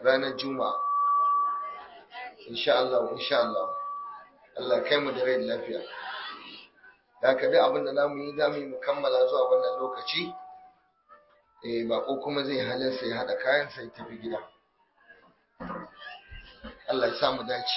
ranar juma'a insha Allah insha Allah Allah kai mu da rai da lafiya da ka duk abin da zamu yi zamu yi mu kammala zuwa wannan lokaci eh bako kuma zai halarsa ya hada kayan sai tafi gida Allah ya samu dace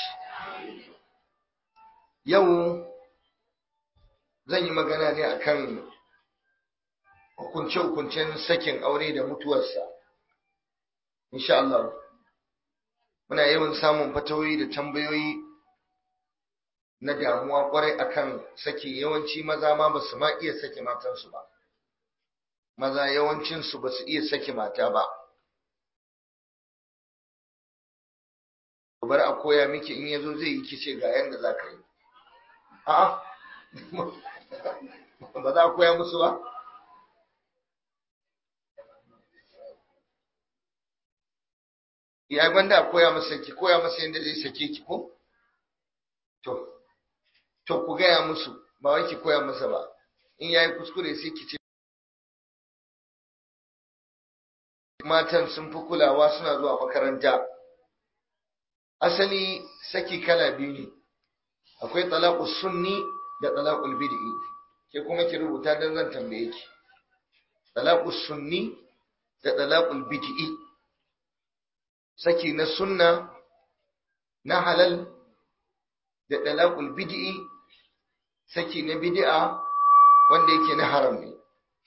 yau zan yi magana ne akan hukunce-hukuncen sakin aure da mutuwarsa insha Allah muna yawan samun fatawoyi da tambayoyi na damuwa kwarai akan saki yawanci maza ma ba su ma iya sake matansu ba maza yawancinsu ba su iya sake mata ba bar a koya miki in yazo zai yi kice ga yanda za ka yi a'a ba za a koya musu ba ya gwanda a koya masa ki koya masa yadda zai sake ki ko to to ku gaya musu ba wai ki koya masa ba in yayi kuskure sai ki ce matan sun fi kulawa suna zuwa makaranta asali saki kala biyu ne akwai talaqus sunni da talaqul bid'i ke kuma ki rubuta dan zan tambaye ki talaqus sunni da talaqul bid'i saki na sunna na halal da talaqul bid'i saki na bid'a wanda yake na haram ne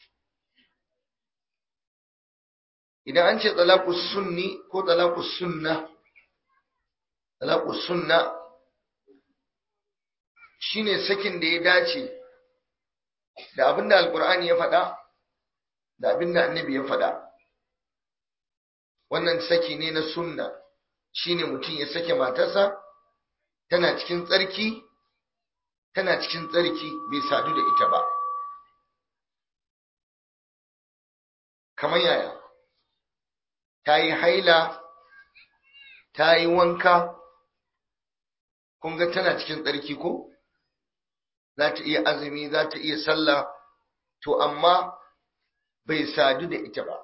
idan an ce talaqus sunni ko talaqus sunna talaqus sunna shine sakin da ya dace da abinda alqur'ani ya faɗa da abinda annabi ya faɗa wannan saki ne na sunna shine mutum ya sake matarsa tana cikin tsarki tana cikin tsarki bai sadu da ita ba kamar yaya ta yi haila ta yi wanka kun ga tana cikin tsarki ko za ta iya azumi za ta iya sallah to amma bai sadu da ita ba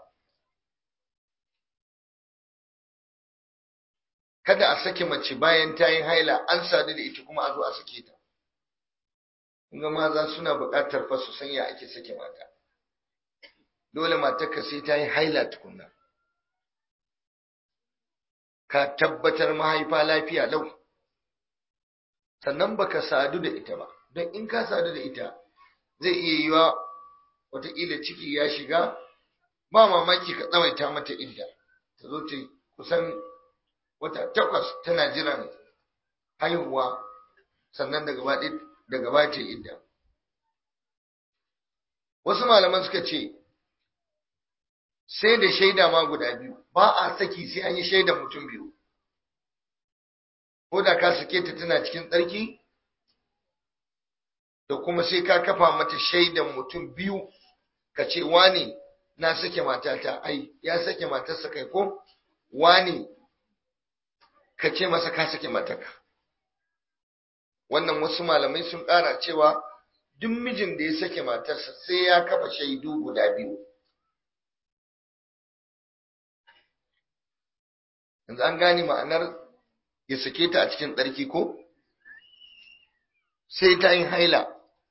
kada a sake mace bayan ta yi haila an sadu da ita kuma a zo a sake ta ga maza suna buƙatar fa su san ya ake sake mata dole matarka sai ta yi haila tukunna ka tabbatar mahaifa lafiya lau sannan baka sadu da ita ba don in ka sadu da ita zai iya yiwa wataƙila ciki ya shiga ba mamaki ka tsawaita mata idda ta zo ta kusan wata takwas tana jiran haihuwa sannan daga ba ta idda wasu malaman suka ce sai da shaida ma guda biyu ba a saki sai an yi shaidan mutum biyu ko da ka sake ta tana cikin tsarki da kuma sai ka kafa mata shaidan mutum biyu ka ce wane na sake matata ai ya sake matarsa kai ko wane ka ce masa ka sake mataka wannan wasu malamai sun ƙara cewa duk mijin da ya sake matarsa sai ya kafa shaidu guda biyu yanzu an gane ma'anar ya sake ta a cikin tsarki ko sai ta yin haila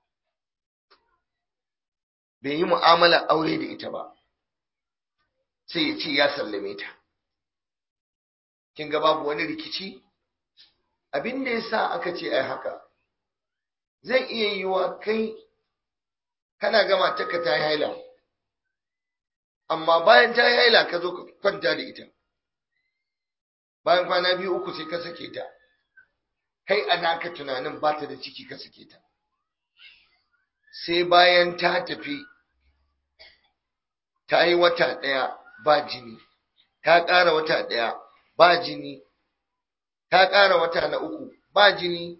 bai yi mu'amala aure da ita ba sai ya ce ya sallame ta kin ga babu wani rikici abin da yasa aka ce ai haka zai iya yiwa kai kana gama taka ta yi haila amma bayan ta yi haila ka zo ka kwanta da ita bayan kwana biyu uku sai ka sake ta kai a naka tunanin ba ta da ciki ka sake ta sai bayan ta tafi ta yi wata ɗaya ba jini ta ƙara wata ɗaya ba jini ta ƙara wata na uku ba jini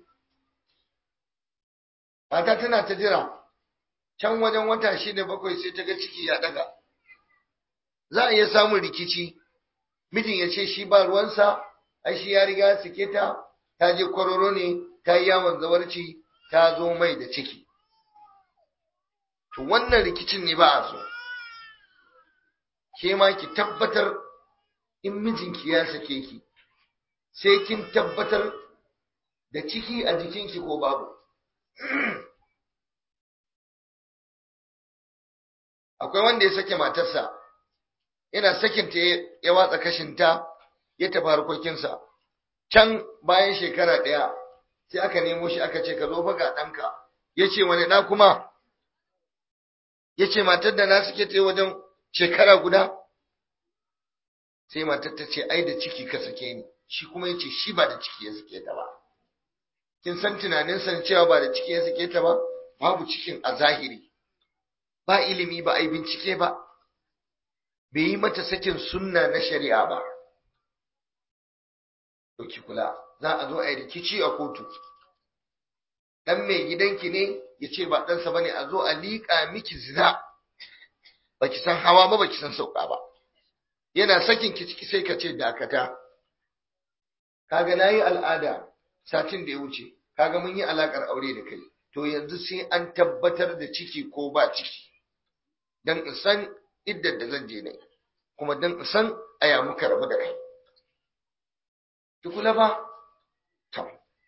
mata tana ta jira can wajen wata shida bakwai sai ta ga ciki ya ɗaga za a iya samun rikici mijin ya ce shi ba ruwansa ai shi ya riga sake ta ta je kwararo ne ta yi yawon zawarci ta zo mai da ciki to wannan rikicin ne ba a so ke ma ki tabbatar in mijinki ya sake ki sai kin tabbatar da ciki a jikinki ko babu akwai wanda ya sake matarsa yana sakinta ya watsa kashinta ya tafi harkokinsa can bayan shekara ɗaya sai aka nemo shi aka ce ka zo fa ga ɗanka ya ce wani ɗa kuma ya ce matar da na suke ta wajen shekara guda sai matar ta ce ai da ciki ka sake ni shi kuma ya ce shi ba da ciki ya sake ta ba kin san tunanin san cewa ba da ciki ya sake ta ba babu cikin a zahiri ba ilimi ba ai bincike ba bai yi mata sakin sunna na shari'a ba ki kula za a zo a yi rikici a kotu dan mai gidanki ne ya ce ba ɗansa ba ne a zo a liƙa miki zina ba ki san hawa ba ba ki san sauka ba yana sakin ki ciki sai ka ce dakata kaga na yi al'ada satin da ya wuce kaga mun yi alaƙar aure da kai to yanzu sai an tabbatar da ciki ko ba ciki don in san iddar da zan je ne kuma don in san aya muka rabu da kai kula ba to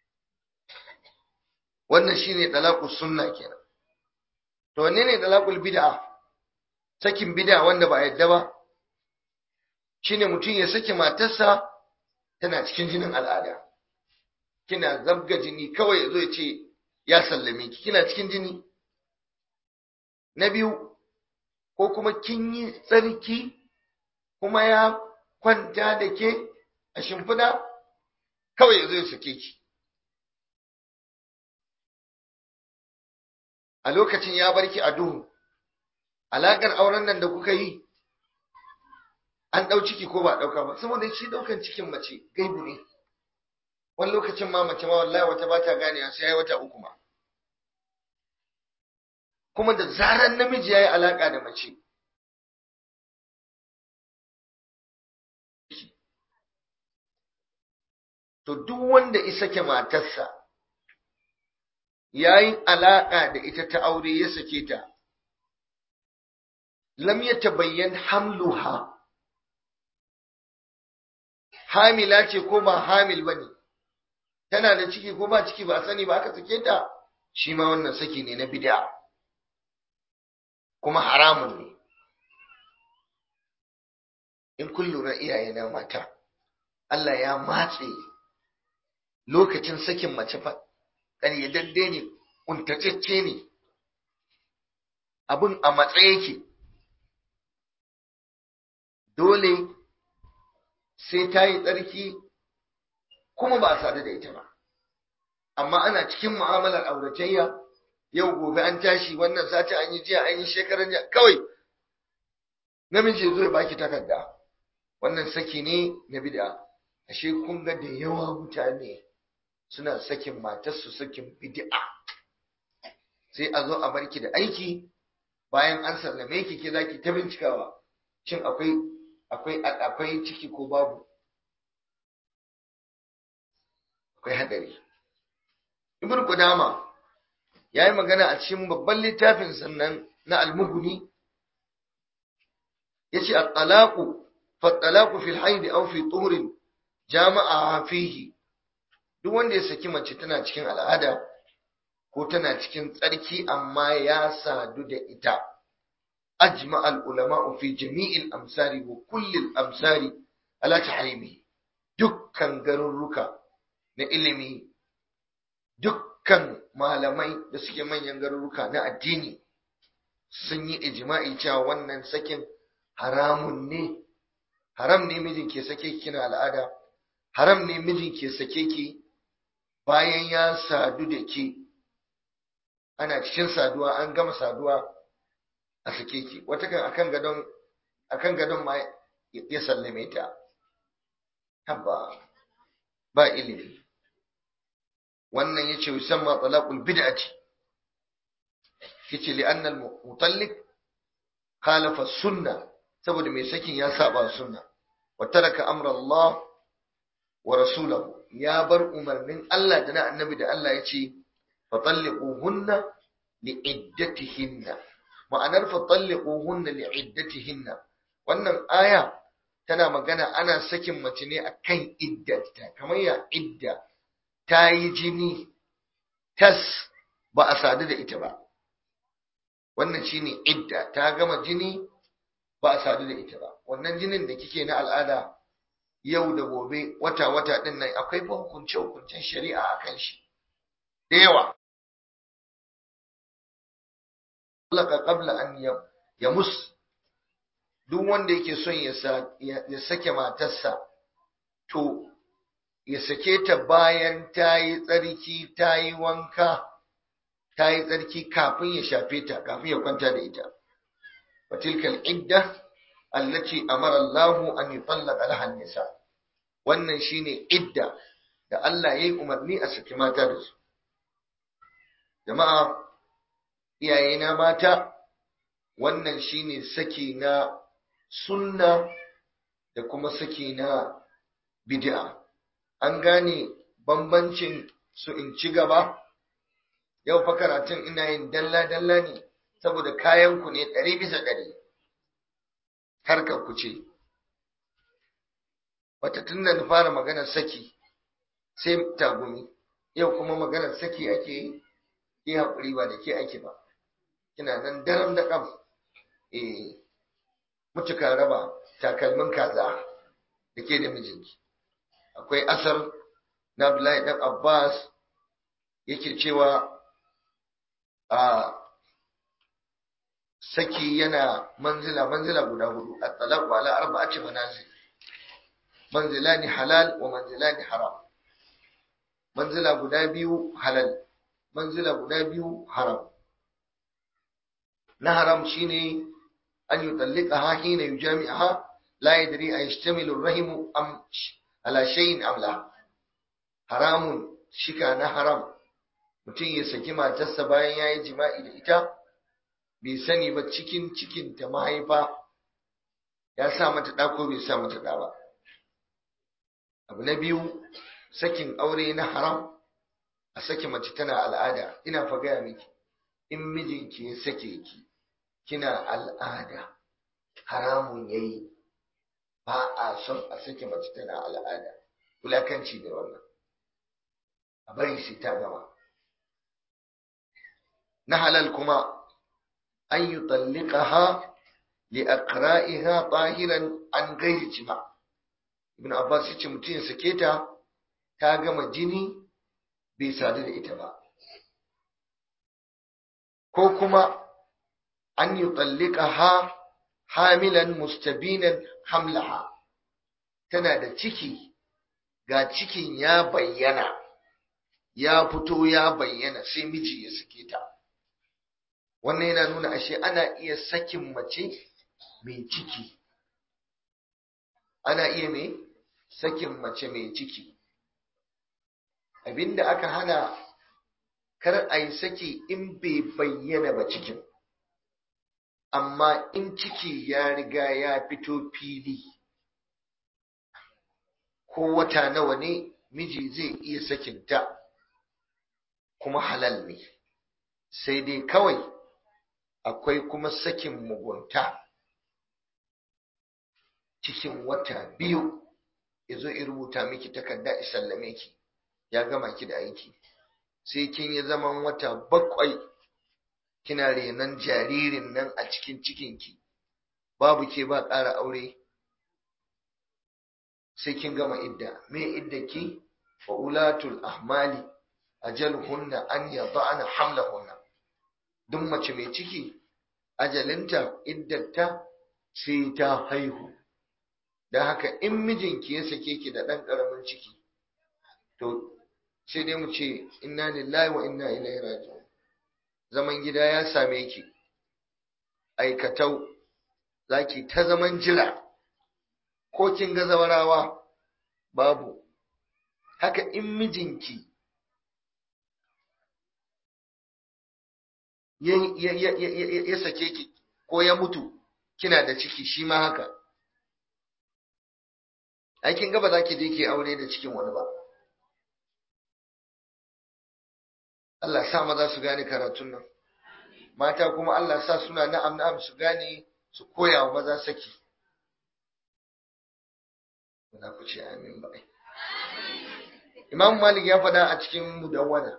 wannan shine dalaqus sunna kenan to wanne ne dalaqul bid'a sakin bid'a wanda ba yadda ba shine mutum ya saki matarsa tana cikin jinin al'ada kina zabga jini kawai yazo ya ce ya sallame ki kina cikin jini na biyu ko kuma kin yi tsarki kuma ya kwanta da ke a shimfiɗa kawai ya zo ya sake ki a lokacin ya barki a duhu alaƙar auren nan da kuka yi an ɗau ciki ko ba ɗauka ba saboda shi ɗaukan cikin mace gaibu ne wani lokacin ma mace ma wallahi wata ba ta ganewa sai ya wata uku ma kuma da zarar namiji ya yi alaƙa da mace to duk wanda isa ke matarsa ya yi alaƙa da ita ta aure ya sake ta lam ya tabayyan hamluha hamila ce ko ba hamil ba ne tana da ciki ko ba ciki ba sani ba aka sake ta shi ma wannan saki ne na bid'a kuma haramun ne in kun lura iyaye na mata Allah ya matse lokacin sakin mace fa ƙaryadadde ne ƙuntatacce ne abin a matsayi yake dole sai ta yi tsarki kuma ba a sadu da ita ba amma ana cikin mu'amalar auratayya yau gobe an tashi wannan sati an yi jiya an yi shekaran jiya kawai namiji zo ya baki takarda wannan saki ne na bid'a ashe kun ga da yawa mutane suna sakin matarsu sakin bid'a sai a zo a barki da aiki bayan an sallame ki ke zaki ta bincikawa shin akwai akwai akwai ciki ko babu akwai hadari ibn qudama yayi magana a cikin babban littafin sannan na al-mughni yace at-talaqu fa-talaqu fi al-hayd aw fi tuhrin jama'a fihi duk wanda ya saki mace tana cikin al'ada ko tana cikin tsarki amma ya sadu da ita ajma al-ulama fi jami'il amsari wa kulli al-amsari ala tahrimi dukkan garurruka na ilimi dukkan malamai da suke manyan garuruka na addini sun yi ijma'i cewa wannan sakin haramun ne haram ne mijin ke sake kina al'ada haram ne mijin ke sake ki bayan ya sadu da ke ana cikin saduwa an gama saduwa a sake ki wata kan akan gadon akan gadon ma ya sallame ta habba ba ilimi wannan yace yusamma talaqul bid'ati yace li anna al mutalliq khalafa sunna saboda mai sakin ya saba sunna wa taraka amra Allah wa rasulahu ya bar umarnin Allah da na annabi da Allah yace fatalliquhunna li'iddatihinna ma'anar fatalliquhunna li'iddatihinna wannan aya tana magana ana sakin mace ne akan iddata kamar ya idda ta yi jini tas ba a sadu da ita ba wannan shine idda ta gama jini ba a sadu da ita ba wannan jinin da kike na al'ada yau da gobe wata wata din nan akwai fa hukunce hukuncen shari'a akan shi da yawa laka qabla an yamus duk wanda yake son ya sake matarsa to ya sake ta bayan ta yi tsarki ta yi wanka ta yi tsarki kafin ya shafe ta kafin ya kwanta da ita fatilkal idda allati amara Allah an yutallaqa laha nisa wannan shine idda da Allah yayi umarni a saki mata da su jama'a iyayena mata wannan shine saki na sunna da kuma saki na bid'a an gane bambancin su in ci gaba yau fa karatun ina yin dalla-dalla ne saboda kayanku ne ɗari bisa ɗari harkar ku ce wata tun da fara maganar saki sai tagumi yau kuma maganar saki ake yi yi haƙuri ba da ke ake ba kina nan daram da ƙam eh mutuka raba takalmin kaza da ke da mijinki akwai asar na Abdullahi dan Abbas yake cewa a saki yana manzila manzila guda hudu at-talaq ala arba'ati manazil manzilani halal wa manzilani haram manzila guda biyu halal manzila guda biyu haram na haram shine an yutallaqaha hina yujami'aha la yadri ayashtamilu ar-rahim am ala shay'in am la haramun shika na haram mutum ya saki matarsa bayan yayi jima'i da ita bai sani ba cikin cikin ta mahaifa ya sa mata ɗa ko bai sa mata ɗa ba abu na biyu sakin aure na haram a sake mace tana al'ada ina fa gaya miki in mijinki ya sake ki kina al'ada haramun yayi ba a son a sake mace tana al'ada wulakanci da wannan a bari sai ta gama na halal kuma an yi tallikaha li aqra'iha tahiran an gairi jima ibn abbas yace mutum ya sake ta ta gama jini bai sadu da ita ba ko kuma an yi tallikaha hamilan mustabinan hamlaha tana da ciki ga cikin ya bayyana ya fito ya bayyana sai miji ya sake ta wannan yana nuna ashe ana iya sakin mace mai ciki ana iya mai sakin mace mai ciki abinda aka hana kar a yi saki in bai bayyana ba cikin amma in ciki ya riga ya fito fili ko wata nawa ne miji zai iya sakinta kuma halal ne sai dai kawai akwai kuma sakin mugunta cikin wata biyu ya zo in rubuta miki takarda isallame ki ya gama ki da aiki sai kin yi zaman wata bakwai kina renon jaririn nan a cikin cikinki babu ke ba ƙara aure sai kin gama idda me idda ki wa ulatul ahmali ajalhunna an yada'na hamlahunna duk mace mai ciki ajalinta iddata sai ta haihu da haka in mijinki ya sake ki da ɗan ƙaramin ciki to sai dai mu ce inna lillahi wa inna ilaihi raji'un zaman gida ya same ki aikatau zaki ta zaman jira ko kin ga zawarawa babu haka in mijinki ya sake ki ko ya mutu kina da ciki shi ma haka aikin gaba za ki je ki aure da cikin wani ba Allah sa maza su gane karatun nan mata kuma Allah sa suna na'am na'am su gane su koya wa maza saki za ku ce amin ba Imam Malik ya faɗa a cikin mudawwana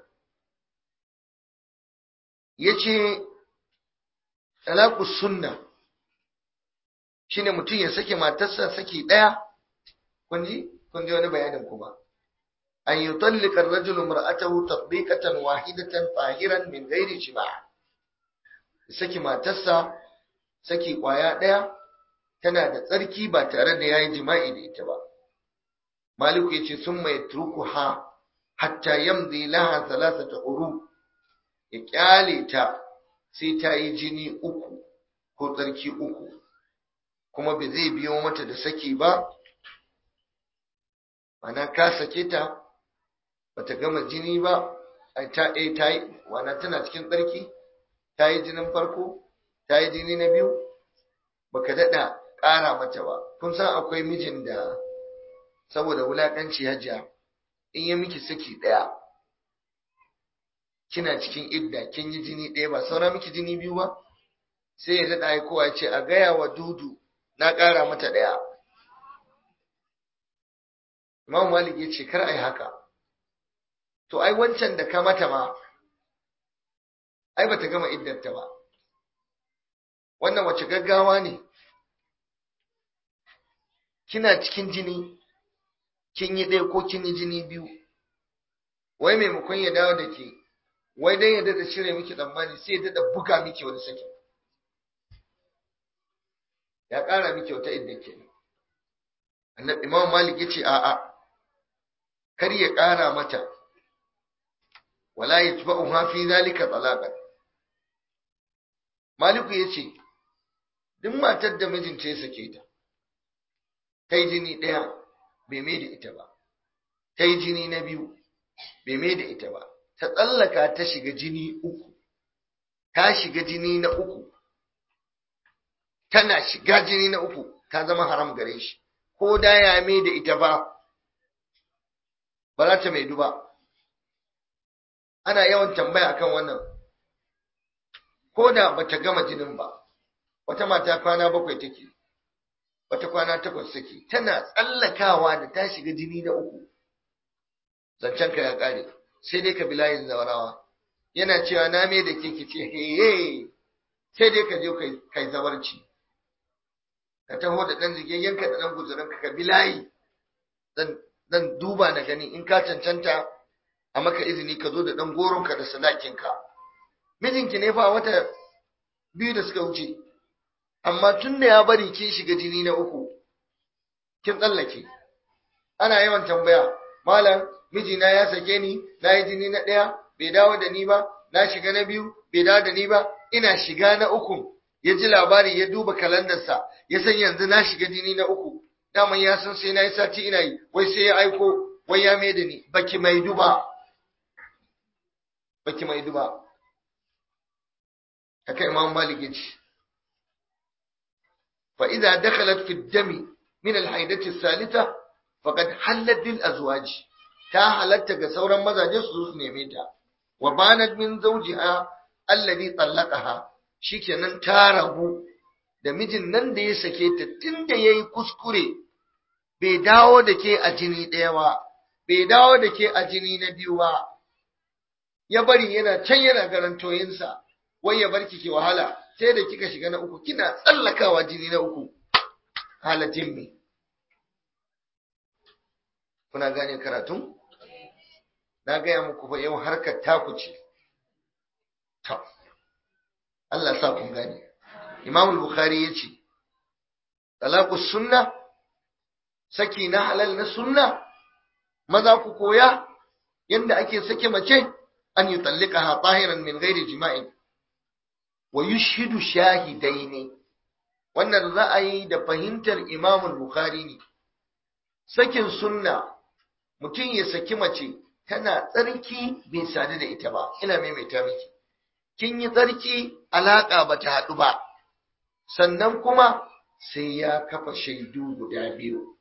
yace talaqus sunna shine mutum ya sake matarsa saki daya kun ji kun ji wani bayanin kuma an yutallika ar-rajulu mar'atahu tatbiqatan wahidatan tahiran min ghairi jima' saki matarsa saki kwaya daya tana da tsarki ba tare da yayi jima'i da ita ba maliku yace summa yatrukuha hatta yamdi laha thalathata uru ya kyale ta sai ta yi jini uku ko tsarki uku kuma bai zai biyo mata da saki ba ana ka sake ta bata gama jini ba ta eh ta yi wana tana cikin tsarki ta yi jinin farko ta yi jini na biyu baka daɗa ƙara mata ba kun san akwai mijin da saboda wulaƙanci hajiya in ya miki saki ɗaya kina cikin idda kin yi jini ɗaya ba saura miki jini biyu ba sai ya daɗa aikowa ce a gaya wa dudu na ƙara mata ɗaya Imam Malik ya ce kar ai haka to ai wancan da ka mata ma ai bata gama iddarta ba wannan wace gaggawa ne kina cikin jini kin yi ɗaya ko kin yi jini biyu wai maimakon ya dawo da ke wai dan ya dada cire miki tsammani sai ya dada buga miki wani saki ya ƙara miki wata idda ke annabi imam malik yace a'a kar ya ƙara mata wala yatba'uha fi zalika talaqan maliku yace duk matar da mijinta ya sake ta kai jini ɗaya bai mai da ita ba kai jini na biyu bai mai da ita ba ta tsallaka ta shiga jini uku ta shiga jini na uku tana shiga jini na uku ta zama haram gare shi ko da ya mai da ita ba ba za ta mai duba ana yawan tambaya akan wannan ko da bata gama jinin ba wata mata kwana bakwai take wata kwana takwas take tana tsallakawa da ta shiga jini na uku zancenka ya kare sai dai ka bi layin zawarawa yana cewa na me da ke kice heye sai dai ka je kai zawarci ka taho da ɗan zigayyenka da ɗan guzurinka ka bi layi zan duba na gani in ka cancanta a maka izini ka zo da ɗan goronka da sadakinka mijinki ne fa wata biyu da suka wuce amma tun da ya bari kin shiga jini na uku kin tsallake ana yawan tambaya malam mijina ya sake ni na yi jini na ɗaya bai dawo da ni ba na shiga na biyu bai dawo da ni ba ina shiga na uku ya ji labari ya duba kalandarsa ya san yanzu na shiga jini na uku daman ya san sai na yi sati ina yi wai sai ya aiko wai ya mai da ni baki mai duba baki mai duba haka imam malik ya ce fa idza dakhalat fi dami min al-haidati thalitha faqad hallat lil azwaj ta halatta ga sauran mazaje su su neme ta wa banat min zawjiha alladhi talaqaha shikenan ta rabu da mijin nan da ya sake ta tunda yayi kuskure bai dawo da ke a jini ɗaya ba bai dawo da ke a jini na biyu ba ya bari yana can yana garantoyinsa wai ya barki ki wahala sai da kika shiga na uku kina tsallakawa jini na uku halatin me kuna gane karatun na gaya muku fa yau harkar taku ce to Allah sa kun gane Imam al-Bukhari yace talaqus sunna saki na halal na sunna maza ku koya yanda ake sake mace an yi tallikaha tahiran min ghairi jima'in wa yushhidu shahidaini wannan ra'ayi da fahimtar Imam al-Bukhari ne sakin sunna mutum ya saki mace tana tsarki bai sadu da ita ba ina maimaita miki kin yi tsarki alaka bata haɗu ba sannan kuma sai ya kafa shaidu guda biyu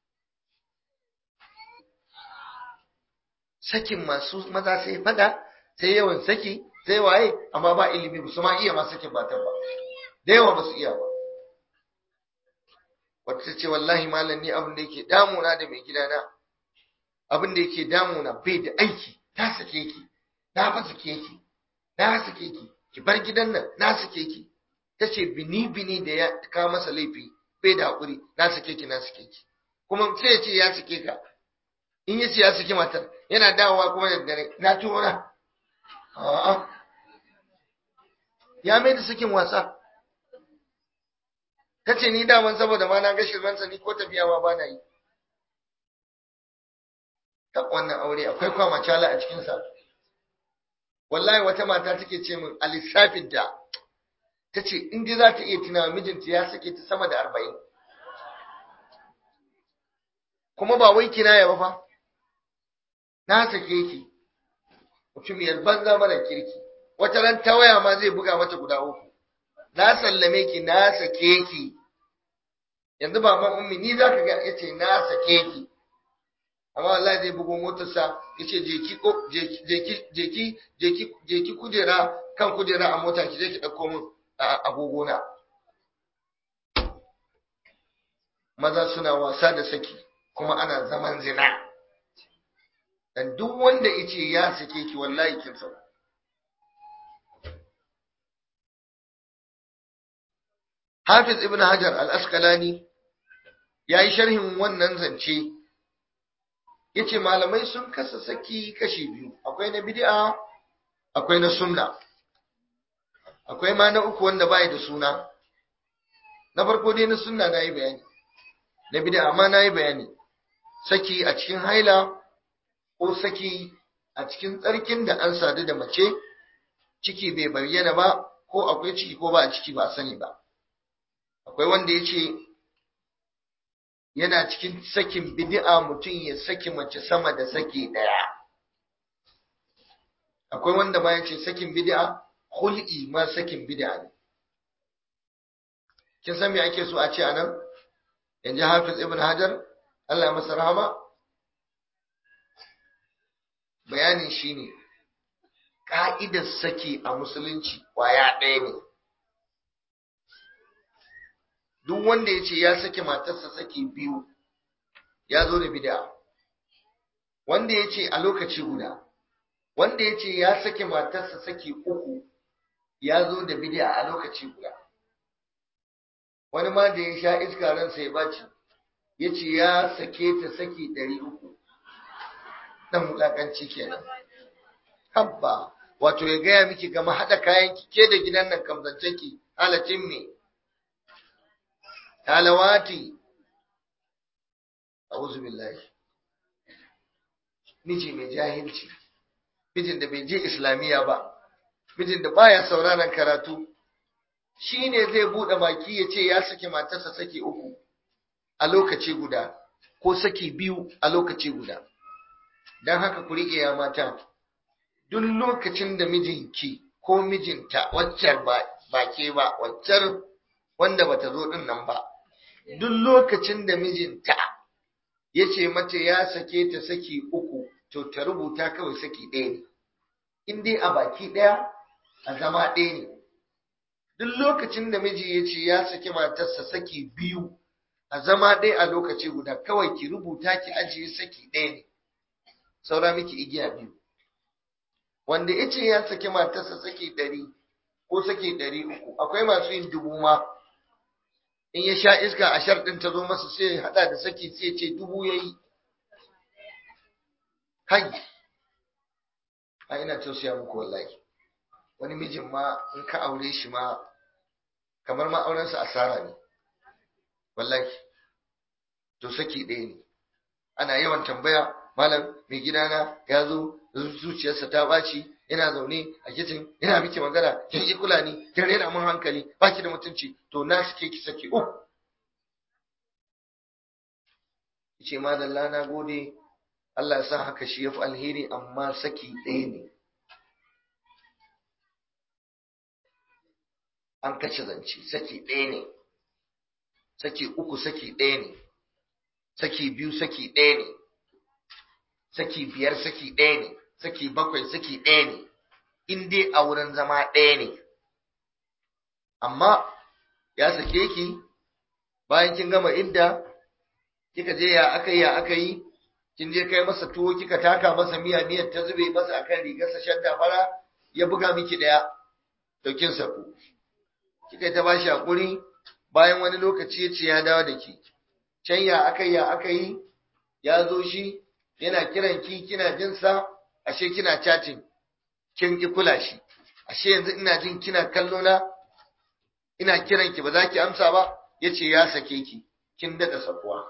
sakin masu maza sai fada sai yawan saki sai waye amma ba ilimi ba su ma iya ma sakin matan ba da yawa ba su iya ba wata ta ce wallahi malam ni abin da yake damuna da mai gidana abin da yake damuna bai da aiki ta sake ki na fa sake ki na sake ki ki bar gidan nan na sake ki ta ce bini bini da ya kawo masa laifi bai da haƙuri na sake ki na sake ki kuma sai ya ce ya sake ka in ya ce ya sake matar yana dawowa kuma da dare na tura a'a ya mai da sakin wasa ta ce ni daman saboda ma na ga shirmansa ni ko tafiya ma ba na yi ta wannan aure akwai kwamacala a cikinsa wallahi wata mata take ce min a lissafinta ta ce in dai za ta iya tuna mijinta ya sake ta sama da arba'in kuma ba wai kinaya ba fa na sake ki mutumiyar banza mara kirki wata ran ta waya ma zai buga mata guda uku na sallame ki na sake ki yanzu baban ummi ni zaka ga yace na sake ki amma wallahi zai bugo motarsa yace je ki ko je ki je ki je ki je ki kujera kan kujera a mota ki je ki dauko min agogo na maza suna wasa da saki kuma ana zaman zina dan duk wanda yace ya sake ki wallahi kin sauka Hafiz Ibn Hajar al-Asqalani ya yi sharhin wannan zance, ya ce malamai sun kasa saki kashi biyu, akwai na bid'a akwai na sunna, akwai ma na uku wanda bai da suna. Na farko dai na sunna na yi bayani, na bid'a ma na yi bayani, saki a cikin haila ko saki a cikin tsarkin da an sadu da mace, ciki bai bayyana ba, ko akwai ciki ko ba a ciki ba a sani ba. akwai wanda ya ce yana cikin sakin bid'a mutum ya saki mace sama da saki ɗaya akwai wanda ma ya ce sakin bid'a hul'i ma sakin bid'a ne kin san me ake so a ce anan yanzu hafiz ibn hajar Allah masa rahama bayanin shine ka'idar saki a musulunci kwaya ɗaya ne duk wanda ya ce ya sake matarsa saki biyu ya zo da bid'a wanda ya ce a lokaci guda wanda ya ce ya sake matarsa saki uku ya zo da bid'a a lokaci guda wani ma da ya sha iska ransa ya baci ya ce ya sake ta saki ɗari uku ɗan wulaƙanci kenan habba wato ya gaya miki gama haɗa kayan ke da gidan nan kamzance ki halacin me talawati a'udhu billahi miji mai jahilci mijin da bai je islamiya ba mijin da baya sauraron karatu shine zai bude baki ya ce ya saki matarsa saki uku a lokaci guda ko saki biyu a lokaci guda dan haka ku rike ya mata duk lokacin da mijinki ko mijinta waccar ba ke ba waccar wanda bata zo din nan ba duk lokacin da mijinta ya ce mata ya sake ta saki uku to ta rubuta kawai saki ɗaya ne in dai a baki ɗaya a zama ɗaya ne duk lokacin da miji ya ce ya saki matarsa saki biyu a zama ɗaya a lokaci guda kawai ki rubuta ki ajiye saki ɗaya ne saura miki igiya biyu wanda ya ce ya saki matarsa saki ɗari ko saki ɗari uku akwai masu yin dubu ma in ya sha iska a sharɗin ta zo masa sai ya haɗa da saki sai ce dubu ya yi hai a ina tausaya muku wallahi wani mijin ma in ka aure shi ma kamar ma aurensa asara ne wallahi to saki ɗaya ne ana yawan tambaya malam mai gidana ya zo zuciyarsa ta ɓaci ina zaune a kicin ina miki magana kin yi kula ni kin rena mun hankali baki da mutunci to na shike ki saki uku yace madalla na gode Allah ya sa haka shi yafi alheri amma saki ɗaya ne an kace zance saki ɗaya ne saki uku saki ɗaya ne saki biyu saki ɗaya ne saki biyar saki ɗaya ne saki bakwai saki ɗaya ne in dai a wurin zama ɗaya ne amma ya sake ki bayan kin gama idda kika je ya aka yi ya aka yi kin je kai masa tuwo kika taka masa miya miyar ta zube masa akan rigarsa shadda fara ya buga miki daya to kin saku kika ta bashi hakuri bayan wani lokaci ya ce ya dawo da ki can ya aka yi ya aka yi ya zo shi yana kiran ki kina jin sa ashe kina chatting kin ki kula shi ashe yanzu ina jin kina kallo na ina kiran ki ba za ki amsa ba yace ya sake ki kin dada sakuwa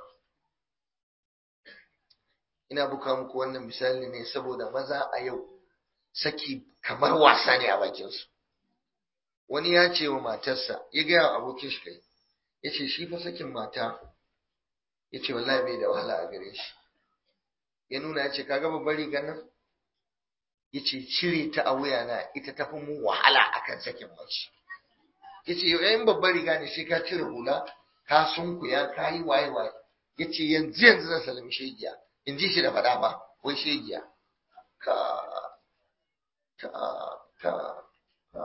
ina buka muku wannan misali ne saboda maza a yau saki kamar wasa ne a bakin su wani ya ce wa matarsa ya ga wa abokin shi kai yace shi fa sakin mata yace wallahi bai da wahala a gare shi ya nuna ya ce kaga babbar rigar nan yace cire ta a wuya na ita tafi mu wahala akan sakin mace yace yau yayin babbar riga ne sai ka cire hula ka sunkuya ka yi waye waye yace yanzu yanzu zan salami shegiya in ji shi da faɗa ba wai shegiya ka ta ta ta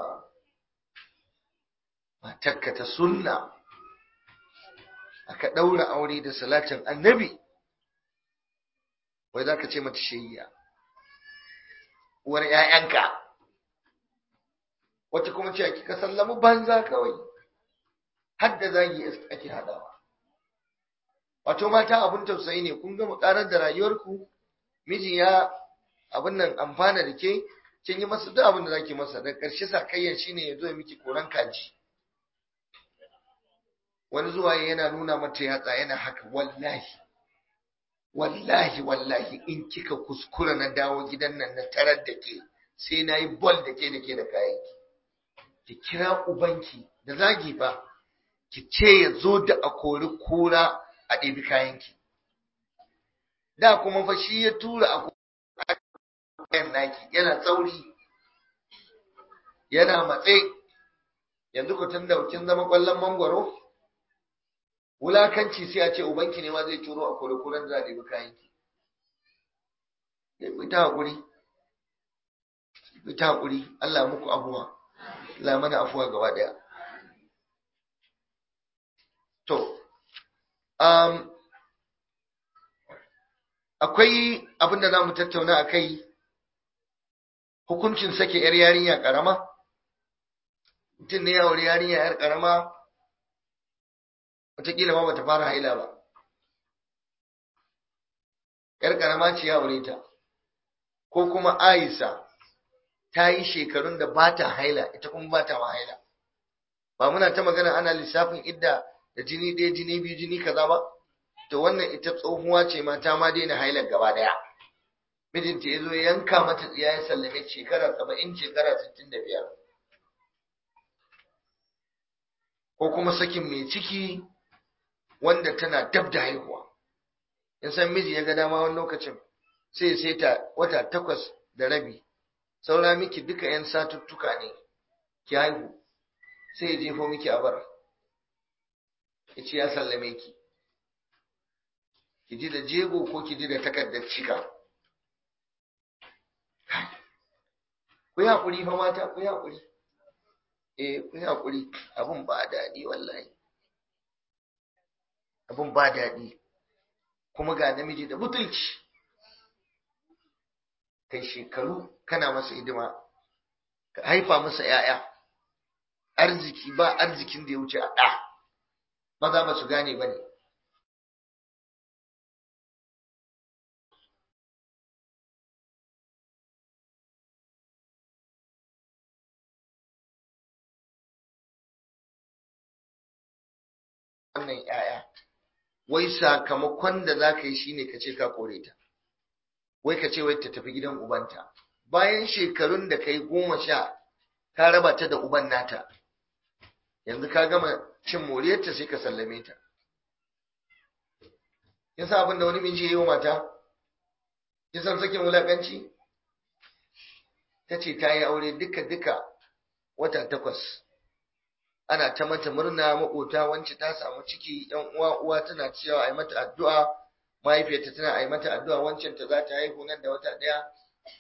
matarka ta sunna aka ɗaura aure da salatin annabi wai za ka ce mata shegiya uwar ‘ya'yanka, wata kuma ce ake sallama banza kawai, har da zagi ake haɗawa. Wato mata abin tausayi ne, kun gama ƙarar da rayuwarku, miji ya abin nan amfana da ke, kin yi masa duk abin da zaki masa, da ƙarshe sakayyan shi ne ya zo miki koran kaji. Wani zuwa yana nuna mata yatsa yana haka, wallahi. wallahi wallahi in kika kuskura na dawo gidan nan na tarar da ke sai na yi bol da ke da ke da kayanki ki kira ubanki da zagi ba ki ce ya zo da a kori kura a ɗebi kayanki da kuma fa shi ya tura a kayan naki yana tsauri yana matse yanzu ku tun da kin zama ƙwallon mangwaro wulakanci sai a ce ubanki ne ma zai turo a kurkuren za a ɗebi kayanki ku ta haƙuri ku ta haƙuri Allah muku abuwa Allah mana afuwa gaba ɗaya to um, akwai abin da za mu tattauna a kai hukuncin sake 'yar yarinya ƙarama mutum ne ya auri yarinya 'yar ƙarama wataƙila ma bata fara haila ba ‘yar ƙarama ce ya aure ta ko kuma aisa ta yi shekarun da ba ta haila ita kuma ba ta haila ba muna ta magana ana lissafin idda da jini ɗaya jini biyu jini kaza ba to wannan ita tsohuwa ce ma ta ma daina hailar gaba ɗaya mijinta ya zo yanka mata tsiya ya sallame shekara saba'in shekara sittin da biyar ko kuma sakin mai ciki wanda tana dab da haihuwa in san miji ya ga dama wani lokacin sai ya saita wata takwas da rabi saura miki duka yan satuttuka ne ki haihu sai ya jefo miki a bar ya ce ya sallame ki ki ji da jego ko ki ji da takardar cika ku yi haƙuri fa mata ku yi haƙuri eh ku yi haƙuri abin ba daɗi wallahi abin ba daɗi kuma ga namiji da butulci kai shekaru kana masa hidima ka haifa masa ‘ya'ya arziki ba arzikin da ya wuce a ɗa maza ba su gane ba ne wannan ‘ya'ya wai sakamakon da za ka yi shi ne ka ce ka kore ta wai ka ce wai ta tafi gidan ubanta bayan shekarun da ka yi goma sha ka raba ta da uban nata yanzu ka gama cin moriyarta sai ka sallame ta kin san abin da wani miji ya yi wa mata kin san sakin wulakanci ta ce ta yi aure duka duka wata takwas ana ta mata murna makota wance ta samu ciki yan uwa uwa tana cewa ai mata addu'a mahaifiyarta tana ai mata addu'a wancan ta za ta haihu nan da wata daya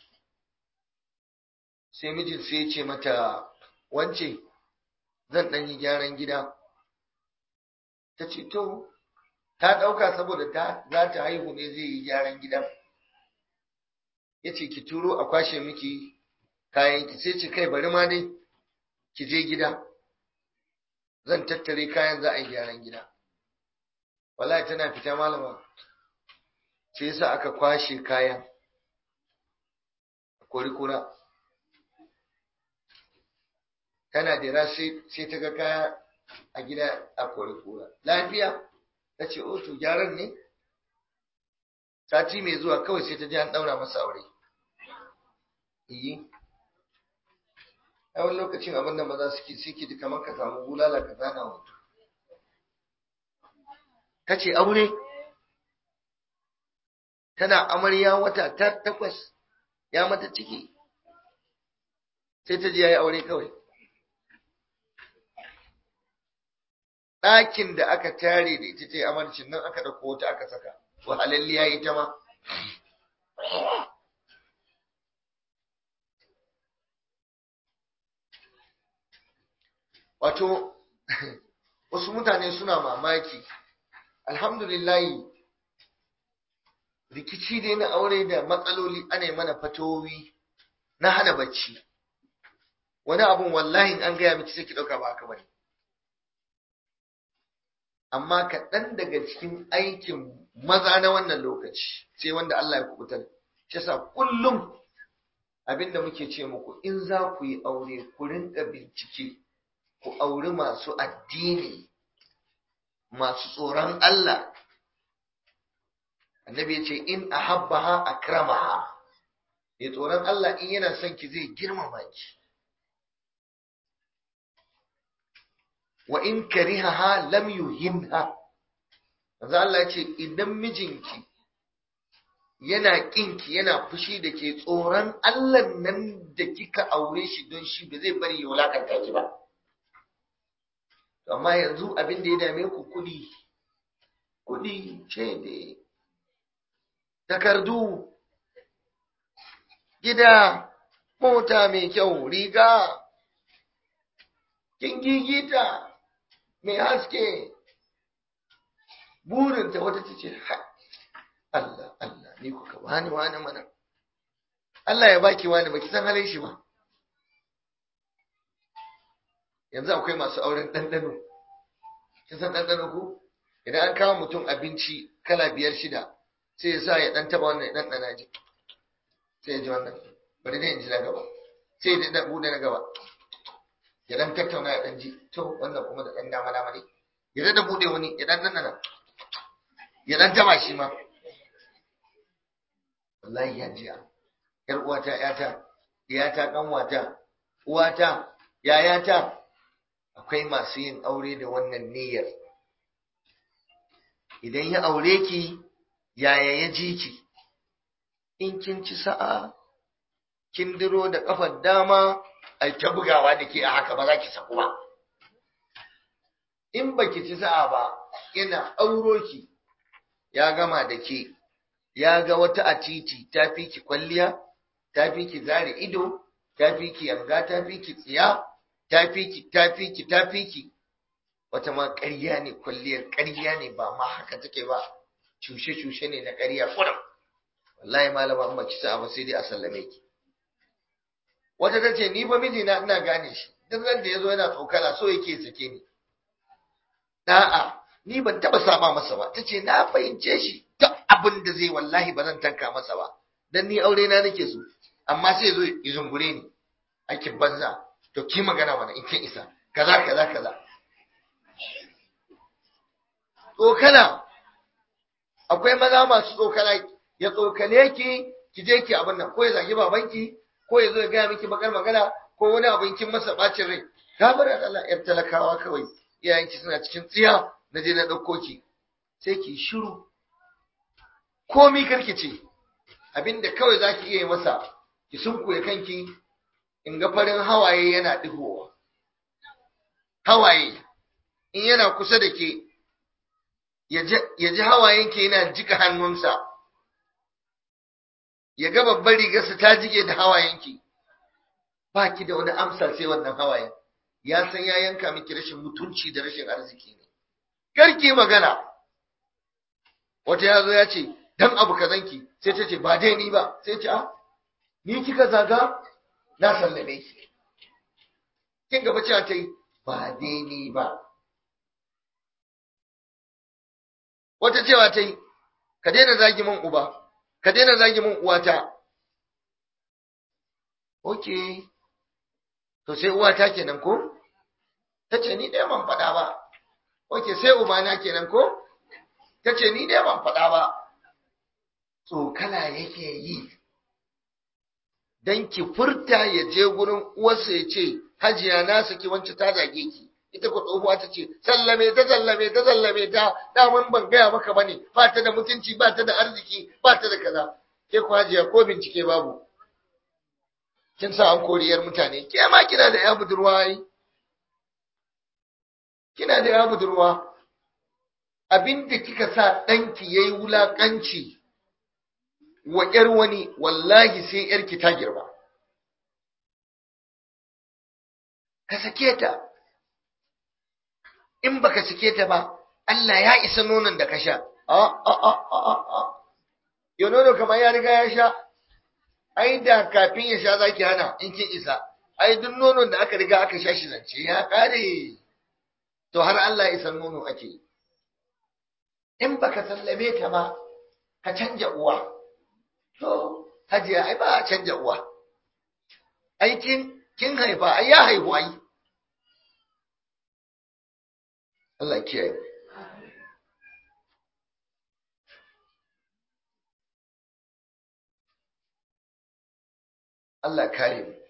sai mijin sai ya ce mata wance zan dan yi gyaran gida ta ce to ta ɗauka saboda ta za ta haihu ne zai yi gyaran gidan ya ce ki turo a kwashe miki kayan ki sai ce kai bari ma dai ki je gida zan tattare kayan za a yi gyaran gida wallahi tana fita malama sai yasa aka kwashe kayan kori kura tana dira sai ta ga kaya a gida a kori kura lafiya ta ce o to gyaran ne sati mai zuwa kawai sai ta ji an daura masa aure iyi a wani lokacin abin da maza suke suke ji kamar ka samu bulala ka zana wato ta ce aure tana amarya wata ta takwas ya mata ciki sai ta ji ya yi aure kawai ɗakin da aka tare da ita ce amarcin nan aka ɗauko wata aka saka wahalalliya ita ma wato wasu mutane suna mamaki alhamdulillahi rikici dai na aure da matsaloli ana mana fatowi na hana bacci wani abun wallahi an gaya miki sai ki ɗauka ba haka bane amma kaɗan daga cikin aikin maza na wannan lokaci sai wanda Allah ya kubutar shi yasa kullum abinda muke ce muku in za ku yi aure ku rinka bincike ku auri masu addini masu tsoron Allah annabi ya ce in ahabbaha akramaha ya tsoron Allah in yana son ki zai girmama ki wa in karihaha lam yuhinha manzo Allah ya ce idan mijinki yana kinki yana fushi da ke tsoron Allah nan da kika aure shi don shi ba zai bari ya wulakanta ki ba amma yanzu abin da ya dame ku kudi kudi ce da takardu gida mota mai kyau riga kin gigita mai haske burinta wata ta ce Allah Allah ni kuka wani wani mana Allah ya baki wani baki san halin shi ba yanzu akwai masu auren ɗanɗano kin san ɗanɗano ko idan an kawo mutum abinci kala biyar shida sai ya sa ya ɗan taɓa wannan ya ɗanɗana ji sai ya ji wannan bari dai in ji na gaba sai ya ɗan buɗe na gaba ya ɗan tattauna ya ɗan ji to wannan kuma da ɗan dama dama ne ya ɗan buɗe wani ya ɗan ɗanɗana ya ɗan taɓa shi ma wallahi ya jiya yar uwata yata iyata kanwata uwata yayata akwai masu yin aure da wannan niyyar idan ya aure ki yaya ya ji ki in kin ci sa'a kin diro da kafar dama ai ta bugawa da ke a haka ba za ki saku ba in baki ci sa'a ba ina auro ki ya gama da ke ya ga wata a titi ta fi ki kwalliya ta fi ki zare ido ta fi ki yanga ta fi ki tsiya ta fi ki ta fi ki ta fi ki wata ma ƙarya ne kwalliyar ƙarya ne ba ma haka take ba cushe-cushe ne na ƙarya kurum wallahi malama in baki sa'a ba sai dai a sallame ki wata ta ce ni ba mijina ina gane shi duk ran da ya zo yana tsokana so yake sake ni da'a ni ban taɓa saba masa ba ta ce na fahimce shi duk abin da zai wallahi ba zan tanka masa ba dan ni aure na nake so amma sai ya zo ya zungure ni aikin banza to ki magana mana in kin isa kaza kaza kaza tsokana akwai maza masu tsokana ya tsokane ki ki je ki abin nan ko ya zagi babanki ko ya zo ya gaya miki bakar magana ko wani abin kin masa bacin rai gabar Allah yar talakawa kawai iyayenki suna cikin tsiya na je na ɗauko ki sai ki shiru komi karki ce abinda kawai za ki iya yi masa ki sunkuye kanki in ga farin hawaye yana ɗigowa hawaye in yana kusa da ke ya ji hawayenki yana jika hannunsa ya ga babbar rigarsa ta jike da hawayenki ba ki da wani amsa sai wannan hawayen ya san ya yanka miki rashin mutunci da rashin arziki ne karki magana wata ya zo ya ce dan abu kazanki sai ta ce ba dai ni ba sai ce a ni kika zaga na sallame ki kin gaba cewa ta yi ba dai ni ba wata cewa ta yi ka daina zagi min uba ka daina zagi min uwata ok to sai uwata kenan ko ta ce ni ɗaya ban faɗa ba ok sai ubana kenan ko ta ce ni ɗaya ban faɗa ba tsokala yake yi don ki furta ya je gurin uwarsa ya ce hajiya na saki wancan ta zage ki ita ko tsohuwa ta ce sallame ta sallame ta sallame ta daman ban gaya maka bane ba ta da mutunci ba ta da arziki ba ta da kaza ke ku hajiya ko bincike babu kin sa an koriyar mutane ke ma kina da ya budurwa ai kina da ya budurwa abinda kika sa ɗanki yayi wulakanci wa ƴar wani wallahi sai ƴarki ta girma ka sake ta in baka sake ta ba Allah ya isa nonon da ka sha a a a a a yo nono kamar ya riga ya sha ai da kafin ya sha zaki hana in kin isa ai duk nonon da aka riga aka sha shi zance ya kare to har Allah ya isa nono ake in baka sallame ta ba ka canja uwa to hajiya ai ba a canja uwa ai kin kin haifa ai ya haihu ai Allah kiyaye Allah kare mu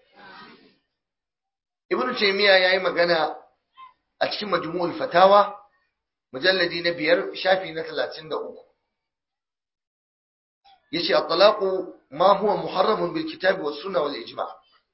Ibn Taymiyyah yayi magana a cikin Majmu'ul Fatawa mujalladi na biyar shafi na 33 yace at-talaqu ma huwa muharramun bil kitabi was sunna wal ijma'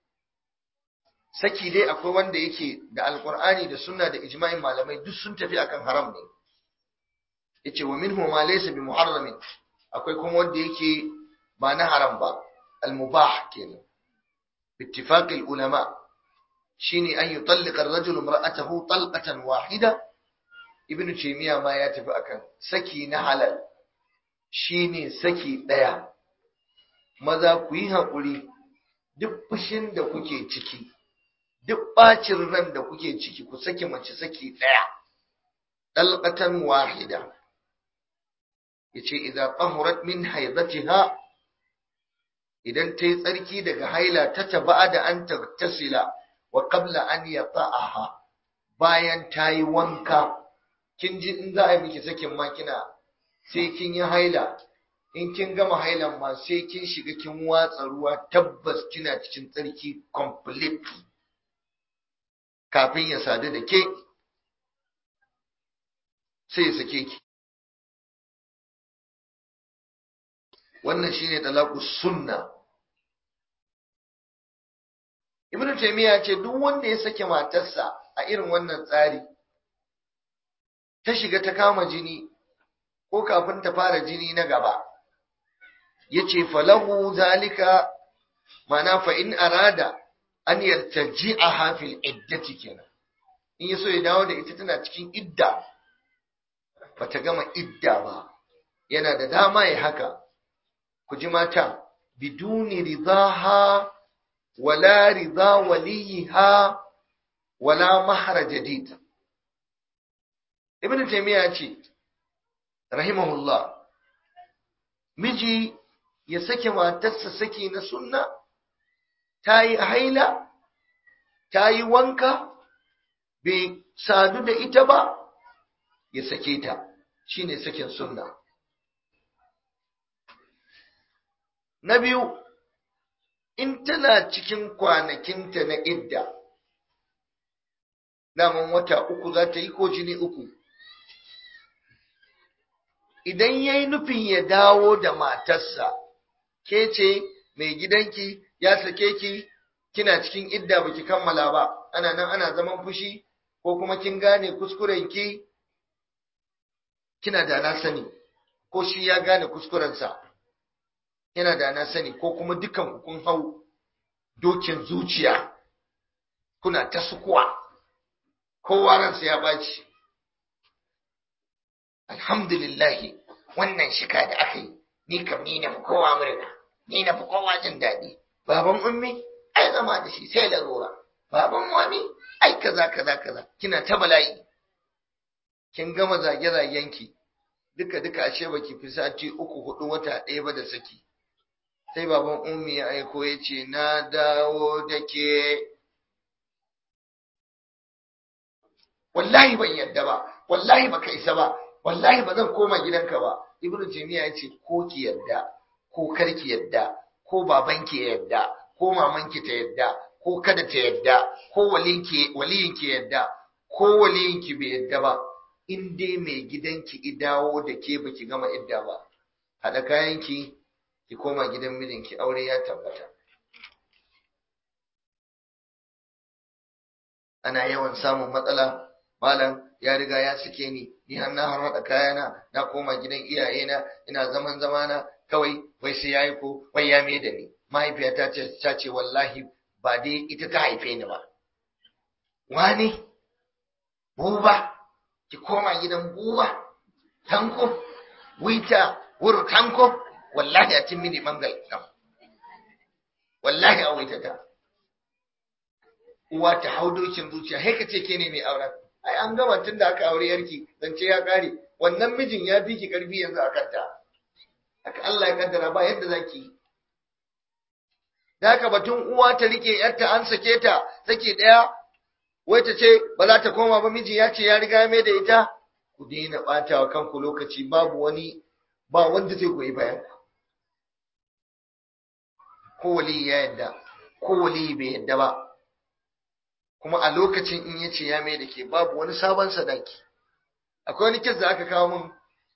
saki dai akwai wanda yake da alqur'ani da sunna da ijma'in malamai duk sun tafi akan haram ne yace wa minhu ma laysa bi muharramin akwai kuma wanda yake ba na haram ba al-mubah kenan باتفاق العلماء شيني أن يطلق الرجل امرأته طلقة واحدة ابن تيمية ما يتفق أكن سكي نحلل شيني سكي ديا maza ku yi haƙuri duk fushin da kuke ciki duk ɓacin ran da kuke ciki ku saki mace saki ɗaya ɗalƙatan wahida ya ce idan ƙahurat min haizatiha idan ta yi tsarki daga haila ta taba da an tasila wa qabla an yata'aha bayan ta yi wanka kin ji in za a yi miki sakin ma kina sai kin yi haila in kin gama hailan ma sai kin shiga kin watsa ruwa tabbas kina cikin tsarki complete kafin ya sadu da ke sai ya sake ki wannan shine talaqus sunna ibnu taymiya ce duk wanda ya sake matarsa a irin wannan tsari ta shiga ta kama jini ko kafin ta fara jini na gaba yace falahu zalika mana fa in arada an yartaji'aha fil iddati kenan in yaso ya dawo da ita tana cikin idda bata gama idda ba yana da dama ya haka ku ji mata biduni ridaha wala rida waliha wala mahra jadid ibn taymiya ce rahimahullah miji ya sake matarsa saki na sunna ta yi haila ta yi wanka bai sadu da ita ba ya sake ta shine sakin sunna Na biyu, in tana cikin kwanakinta na idda, daman wata uku za ta yi ko jini uku. Idan ya yi nufin ya dawo da matarsa, ke ce mai gidanki ya sake ki, kina cikin idda baki kammala ba, ana nan ana zaman fushi, ko kuma kin gane kuskurenki, kina da na sani, ko shi ya gane kuskurensa. yana da na sani ko kuma dukan kun hau dokin zuciya kuna ta sukuwa kowa ransa ya baci alhamdulillahi wannan shika da aka yi ni kam ni na fi kowa murna ni na fi kowa jin daɗi baban ummi ai zama da shi sai larura baban wani ai kaza kaza kaza kina ta bala'i kin gama zage zagenki duka duka ashe baki fi sati uku hudu wata ɗaya ba da saki sai baban ummi ya aiko ya ce na dawo da ke wallahi ban yadda ba wallahi baka isa ba wallahi ba zan koma gidanka ba ibnu jamiya ya ce ko ki yadda ko kar ki yadda ko babanki ya yadda ko mamanki ta yadda ko kada ta yadda ko waliyinki waliyinki yadda ko waliyinki bai yadda ba in dai mai gidanki idawo da ke baki gama idda ba haɗa kayanki ki koma gidan mijinki aure ya tabbata ana yawan samun matsala malam ya riga ya sake ni ni har na har haɗa kayana na koma gidan iyayena ina zaman zamana kawai wai sai yayi ko wai ya me da ni mahaifiyata ce ta ce wallahi ba dai ita ta haife ni ba wani buba ki koma gidan buba tanko wita wuru tanko wallahi a cin mini mangal wallahi a wita ta uwa ta hau dokin zuciya sai ka ce ke ne mai auren ai an gama tun da aka aure yarki zance ya kare wannan mijin ya fi ki karfi yanzu a kanta haka Allah ya kaddara ba yadda zaki da haka batun uwa ta rike yarta an sake ta sake daya wai ta ce ba za ta koma ba miji ya ce ya riga mai da ita ku daina ɓata wa kanku lokaci babu wani ba wanda zai goyi bayan ku ko wali ya yadda ko wali bai yadda ba kuma a lokacin in yace ya mai da ke babu wani sabon sadaki akwai wani kis da aka kawo min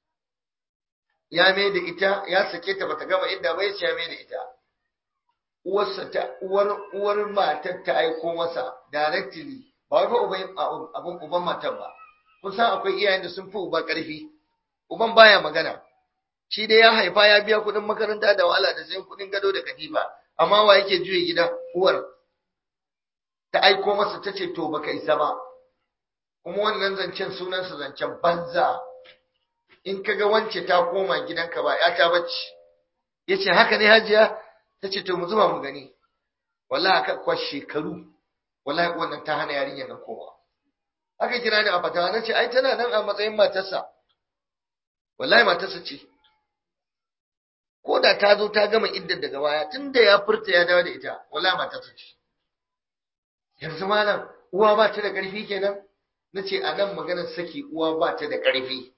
ya mai da ita ya sake ta bata gama inda bai ce ya mai da ita uwarsa ta uwar uwar matar ta aiko masa directly ba wai fa uban abun uban matar ba kun san akwai iyayen da sun fi uba karfi uban baya magana shi dai ya haifa ya biya kuɗin makaranta da wahala da sayan kuɗin gado da katifa amma wa yake juye gida uwar ta aiko masa ta ce to baka isa ba kuma wannan zancen sunansa zancen banza in kaga wance ta koma gidanka ba ya ta bacci yace haka ne hajiya ta ce to mu zuba mu gani wallahi aka kwa shekaru wallahi wannan ta hana yarinyar nan koma aka kira ni a fatawa na ce ai tana nan a matsayin matarsa wallahi matarsa ce ko da ta zo ta gama iddar daga baya tunda ya furta ya dawo da ita wallahi matarsa ce yanzu malam uwa ba ta da ƙarfi kenan na ce a nan maganar saki uwa ba ta da ƙarfi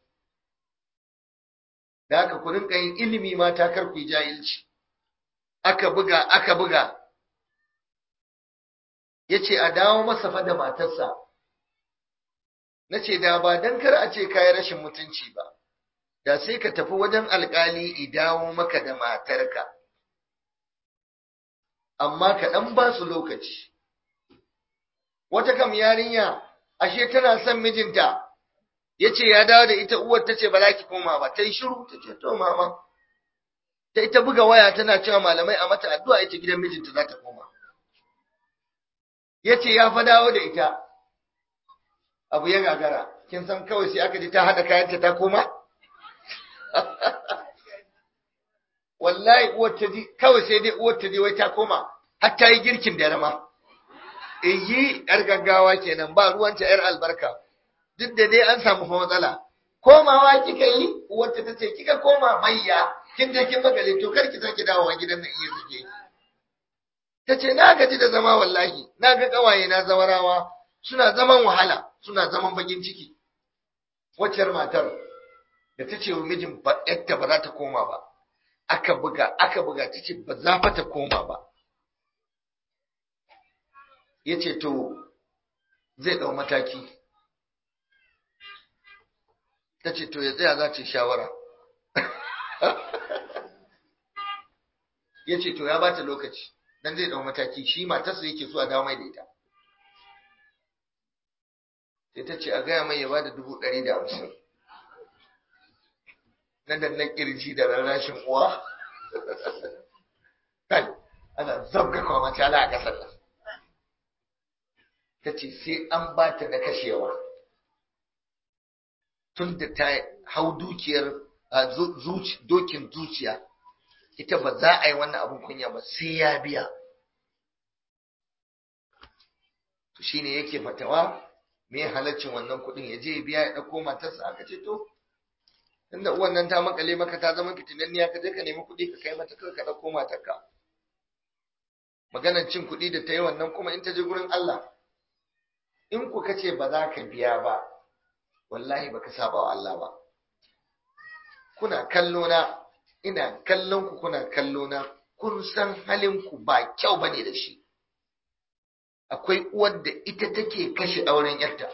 da aka ku rinka yin ilimi mata kar ku yi jahilci aka buga aka buga ya ce a dawo masa fa da matarsa na ce da ba don kar a ce kayi rashin mutunci ba da sai ka tafi wajen alkali i dawo maka da matarka amma ka ɗan ba su lokaci wata kam yarinya ashe tana son mijinta ya ce ya dawo da ita uwar ta ce ba za ki koma ba ta yi shiru ta ce to mama ta ita buga waya tana cewa malamai a mata addu'a ita gidan mijinta za ta koma ya ce ya fa dawo da ita abu ya gagara kin san kawai sai aka ji ta haɗa kayanta ta koma wallahi uwar ta ji kawai sai dai uwar ta ji wai ta koma har ta yi girkin da rama iyi yar gaggawa kenan ba ruwanta yar albarka duk da dai an samu fa matsala komawa kika yi uwarta ta ce kika koma mayya kin je kin magale to kar ki sake dawowa gidan nan iya suke ta ce na gaji da zama wallahi na ga kawaye na zawarawa suna zaman wahala suna zaman bakin ciki waccar matar da ta ce wa mijin ba yadda ba za ta koma ba aka buga aka buga ta ce ba za fa ta koma ba ya ce to zai ɗau mataki ta ce to ya tsaya za ta shawara ya ce to ya ba ta lokaci don zai ɗau mataki shi matarsa yake so a dawo mai da ita sai ta ce a gaya mai ya ba da dubu ɗari da hamsin na dannan ƙirji da rarrashin uwa kai ana zabga kwamata ala a ƙasar nan ta ce sai an ba ta na kashewa tun da hau dukiyar dokin zuciya ita ba za a yi wannan abin kunya ba sai ya biya to shine yake fatawa me halaccin wannan kuɗin ya je ya biya ya ɗauko matarsa aka ce to tunda uwan nan ta makale maka ta zama fitinanniya ka je ka nemi kuɗi ka kai mata kawai ka ɗauko matarka maganar cin kuɗi da ta yi wannan kuma in ta je gurin Allah in ku kace ba za ka biya ba wallahi baka saba wa Allah ba kuna kallo na ina kallon ku kuna kallo na kun san halin ku ba kyau bane da shi akwai uwar da ita take kashe auren yarta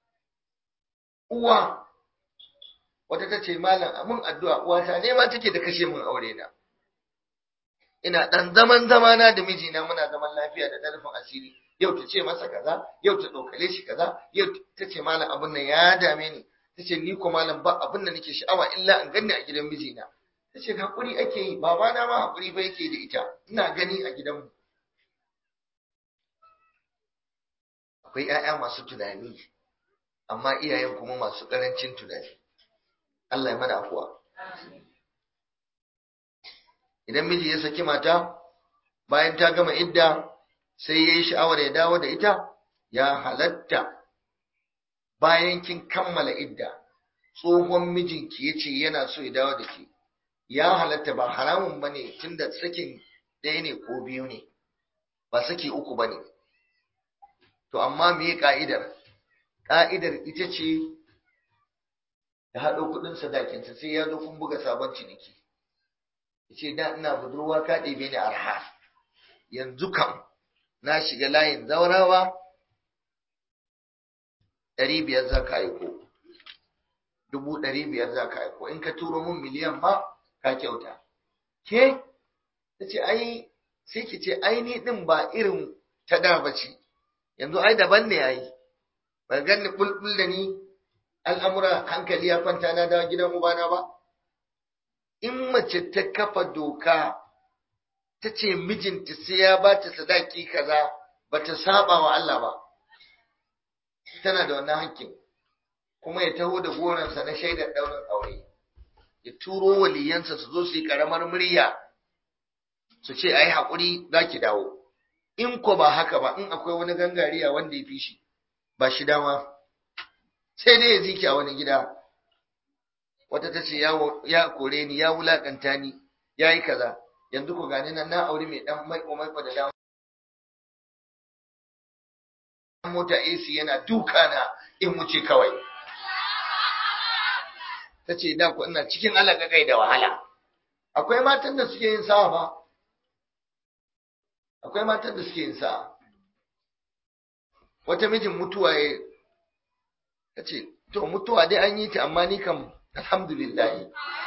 uwa wata ta ce malam amin addu'a uwata ne ma take da kashe min aure na ina dan zaman zamana da mijina muna zaman lafiya da ɗarfin asiri yau ta ce masa kaza yau ta ɗaukale shi kaza yau ta ce malam abin nan ya dame ni ta ce ni ko malam ba abin da nake sha'awa illa in ganni a gidan mijina ta ce haƙuri ake yi babana ma haƙuri ba yake da ita ina gani a gidanmu akwai 'ya'ya masu tunani amma iyayen kuma masu ƙarancin tunani Allah ya mana afuwa idan miji ya saki mata bayan ta gama idda sai ya yi sha'awar ya dawo da ita ya halatta bayan kin kammala idda tsohon mijinki ya ce yana so ya dawo da ke ya halatta ba haramun ba ne tun da sakin ɗaya ne ko biyu ne ba saki uku ba ne to amma me ka'idar ka'idar ita ce da haɗo kuɗin sadakinsa sai ya zo kun buga sabon ciniki ya ce da ina budurwa ka ɗebe ni arha yanzu kam na shiga layin zaurawa ɗari biyar za ka aiko dubu ɗari biyar za ka aiko in ka turo mun miliyan ma ka kyauta ke ta ce ai sai ki ce ai ni ɗin ba irin ta da ba ce yanzu ai daban ne ai ba ganni bulbul da ni al'amura hankali ya kwanta na dawo gidan ubana ba in mace ta kafa doka ta ce mijinta sai ya ba ta sadaki kaza ba ta saba wa Allah ba tana da wannan hakkin kuma ya taho da goransa na shaidar ɗaurin aure ya turo waliyansa su zo su yi ƙaramar murya su ce a yi haƙuri za ki dawo in ko ba haka ba in akwai wani gangariya wanda ya fi shi ba shi dama sai dai ya ziki a wani gida wata ta ce ya kore ni ya wulakanta ni ya yi kaza yanzu ku gani nan na aure mai dan maiko maiko da dama mota AC yana duka na in wuce kawai ta ce da ku ina cikin alaƙaƙai da wahala akwai matan da suke yin sawa ba akwai matan da suke yin sawa wata mijin mutuwa ya ta ce to mutuwa dai an yi ta amma ni kam alhamdulillah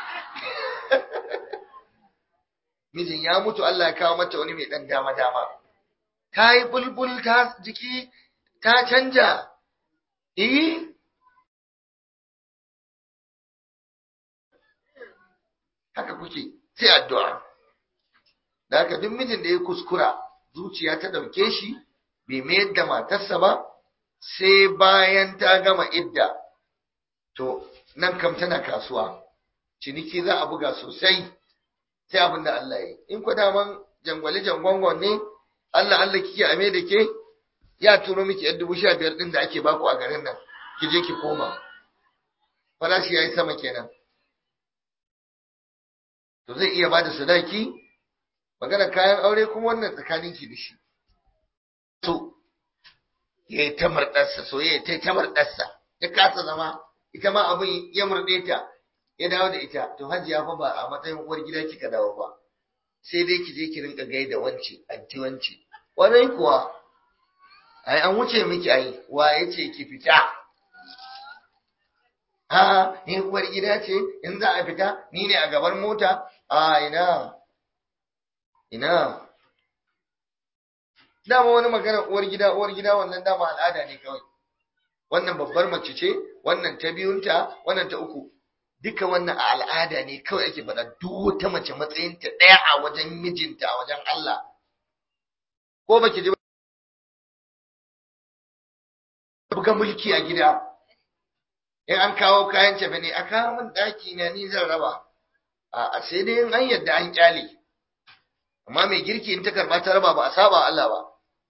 mijin ya mutu Allah ya kawo mata wani mai dan dama dama ta yi bulbul ta jiki ta canja eh haka kuke sai addu'a da haka duk mijin da ya kuskura zuciya ta dauke shi bai mayar da matarsa ba sai bayan ta gama idda to nan kam tana kasuwa ciniki za a buga sosai sai abin da Allah ya in ku daman jangwale jangwangon ne Allah Allah kike ame da ke ya turo miki yan dubu sha biyar din da ake baku a garin nan ki je ki koma farashi yayi sama kenan to zai iya bada sadaki magana kayan aure kuma wannan tsakanin ki da shi to yayi ta mardarsa soyayya ta ta mardarsa ya kasa zama ita ma abin ya murɗe ta ya dawo da ita to hajiya fa ba a matsayin uwar gida kika dawo ba sai dai ki je ki rinka gaida wance anti wance warai kuwa ai an wuce miki ai wa yace ki fita a ni uwar gida ce in za a fita ni ne a gaban mota a ina ina dama wani magana uwar gida uwar gida wannan dama al'ada ne kawai wannan babbar mace ce wannan ta biyunta wannan ta uku duka wannan a al'ada ne kawai ake faɗa duk wata mace matsayinta ɗaya a wajen mijinta a wajen Allah ko baki ji buga mulki a gida in an kawo kayan cefe ne a kawo min ɗaki na ni zan raba a sai dai in an yadda an kyale amma mai girki in ta karɓa ta raba ba a saba Allah ba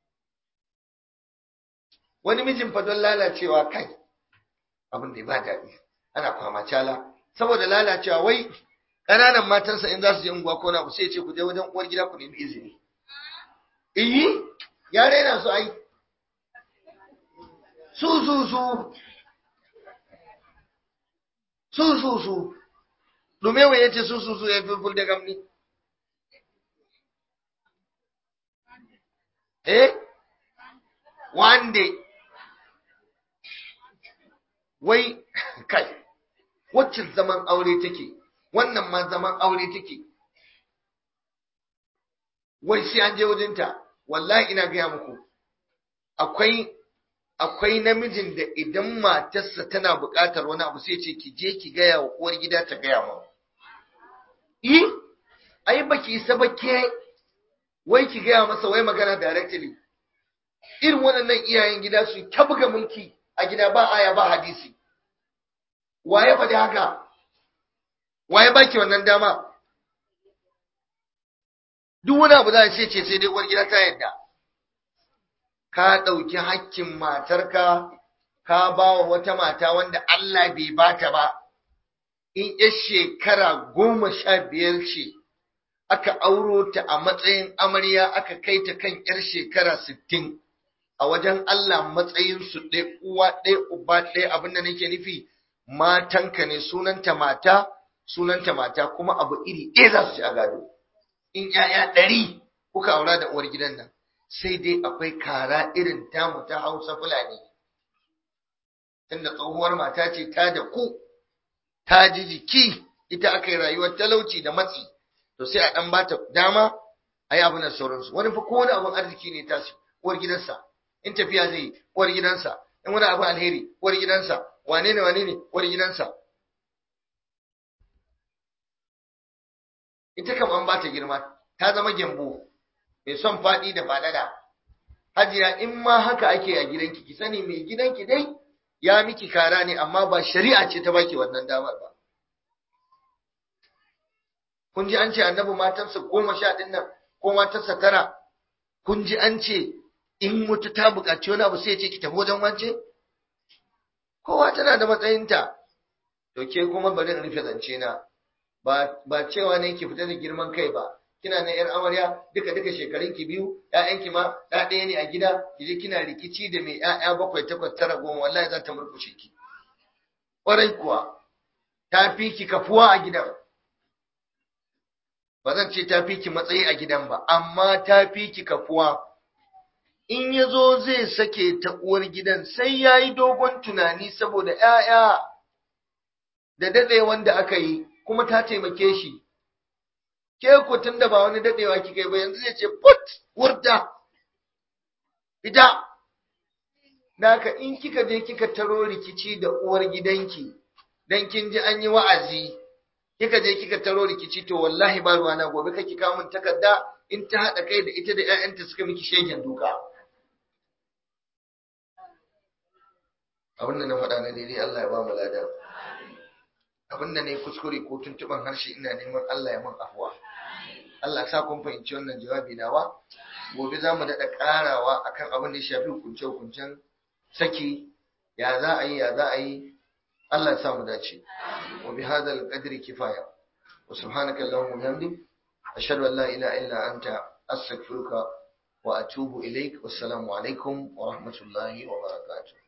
wani mijin fa don lalacewa kai abin da ba daɗi ana kwama cala saboda lalacewa wai ƙananan matansa in za su je unguwa ko na sai ce ku je wajen uwar gida ku nemi izini iyi ya raina su ai su su su su su su dumewa ya ce su su su ya fi fulde gamni eh one day wai kai wacce zaman aure take wannan ma zaman aure take wai sai an je wajenta wallahi ina gaya muku akwai akwai namijin da idan matarsa tana buƙatar wani abu sai ce ki je ki gaya wa uwar gida ta gaya ma yi ai baki isa ba ke wai ki gaya masa wai magana directly irin waɗannan iyayen gida su ta buga mulki a gida ba aya ba hadisi waye faɗi haka waye baki wannan dama duk wani abu za a ce ce sai dai uwar gida ta yadda ka ɗauki hakkin matarka ka ba wa wata mata wanda Allah bai bata ba in ya shekara goma sha biyar ce aka auro ta a matsayin amarya aka kai ta kan ‘yar shekara sittin a wajen Allah matsayinsu ɗaya uwa ɗaya uba ɗaya abinda nake nufi matanka ne sunanta mata sunanta mata kuma abu iri ɗaya za su ci a gado in ‘ya'ya ɗari kuka aura da uwar gidan nan sai dai akwai kara irin tamu ta hausa fulani tunda tsohuwar mata ce ta da ku ta ji jiki ita aka yi rayuwar talauci da matsi to sai a ɗan ba ta dama a yi abin da sauransu wani fa kowane abin arziki ne ta su uwar gidansa in tafiya zai yi uwar gidansa in wani abin alheri uwar gidansa wane ne wane ne uwar gidansa ita kam an ba ta girma ta zama gyambo mai son faɗi da faɗaɗa hajiya in ma haka ake a gidanki ki sani mai gidanki dai ya miki kara ne amma ba shari'a ce ta baki wannan damar ba kun ji an ce annabi matansa goma sha ɗin nan ko matarsa tara kun ji an ce in wata ta buƙaci wani abu sai ce ki tafi wajen wance kowa tana da matsayinta to ke kuma bari in rufe zance na ba ba cewa ne ki fita da girman kai ba kina na yar amarya duka duka shekarun ki biyu ƴaƴanki ma ɗa ɗaya ne a gida kije kina rikici da mai ƴaƴa bakwai takwas tara goma wallahi za ta murkushe ki ƙwarai kuwa ta fi ki kafuwa a gidan ba zan ce ta fi ki matsayi a gidan ba amma ta fi ki kafuwa in ya zo zai sake ta uwar gidan sai ya yi dogon tunani saboda ‘ya'ya da daɗe wanda aka yi kuma ta taimake shi ke ku tun da ba wani daɗewa kika yi ba yanzu zai ce put wurda ita Naka in kika je kika taro rikici da uwar gidanki dan kin ji an yi wa'azi kika je kika taro rikici to wallahi ba ruwana gobe kake kawo min takarda in ta haɗa kai da ita da ƴaƴanta suka miki shegen duka abin da na faɗa na daidai Allah ya ba mu lada abin da na yi kuskure ko tuntuɓan harshe ina neman Allah ya min afuwa Allah sa kun fahimci wannan jawabi nawa gobe za mu daɗa ƙarawa akan abin da ya shafi hukunce-hukuncen saki ya za a yi ya za a yi Allah ya sa mu dace wa bi hadal qadri kifaya wa subhanaka allahumma wa bihamdik ashhadu an la ilaha illa anta astaghfiruka wa atubu ilaik wassalamu alaikum wa rahmatullahi wa barakatuh